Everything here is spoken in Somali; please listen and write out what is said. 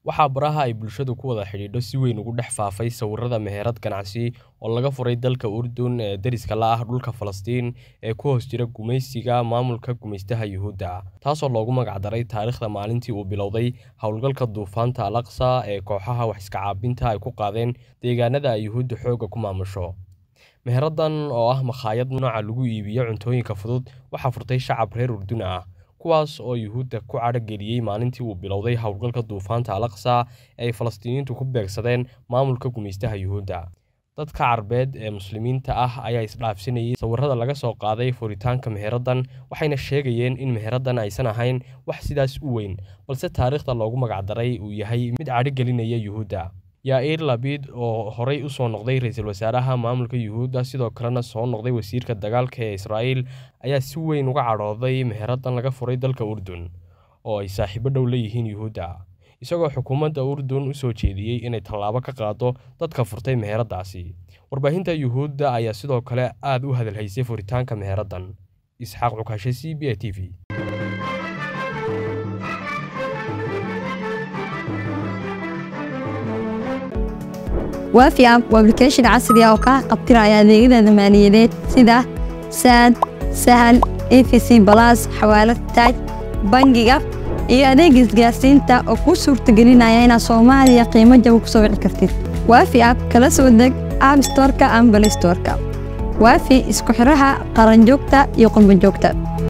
Waxaa baraha ay bulshadu ku wada xidhiidho si weyn ugu dhex faafay sawirrada meherad ganacsi oo laga furay dalka Urdun ee deriska la ah dhulka Falastiin ee ku hoos jira gumaysiga maamulka gumaystaha Yuhuudda, taasoo loogu magac daray taariikhda maalintii uu bilowday hawlgalka duufaanta Al-Aqsa ee kooxaha wax iska caabinta ay ku qaadeen deegaanada ay Yuhuuddu xoogga ku maamusho. Meheraddan oo ah makhaayad nooca lagu iibiyo cuntooyinka fudud waxaa furtay shacab reer Urdun ah, kuwaas oo Yuhuudda ku cadho geliyay maalintii uu bilowday hawlgalka duufaanta Al-Aqsa ee ay Falastiiniyiintu ku beegsadeen maamulka gumaystaha Yuhuudda. Dadka Carbeed ee Muslimiinta ah ayaa isdhaafsanayay sawirrada laga soo qaaday furitaanka meheraddan, waxayna sheegayeen in meheraddan aysan ahayn wax sidaas u weyn, balse taariikhda loogu magac daray uu yahay mid cadho gelinaya Yuhuudda. Yair Lapid, oo horey u soo noqday ra'iisul wasaaraha maamulka Yuhuudda sidoo kalena soo noqday wasiirka dagaalka ee Israa'iil, ayaa si weyn uga cadhooday meheraddan laga furay dalka Urdun, oo ay saaxiibo dhow la yihiin Yuhuudda, isagoo xukuumadda Urdun u soo jeediyay inay tallaabo ka qaaddo dadka furtay meheraddaasi. Warbaahinta Yuhuudda ayaa sidoo kale aad u hadal haysay furitaanka meheraddan. Isxaaq Cukashe, C B A T V. waafi app waa application casri ah oo kaa qabtiraya adeegyada maaliyadeed sida saad sahal efc balas xawaalad taaj bangiga iyo adeega isgaarsiinta oo kuu suurtagelinaya inaad soomaaliya qiimo jaba ku soo wici kartid waafi app kala soo deg app storeka ama balay storeka waafi isku xidhaha qaranjoogta iyo qurbanjoogta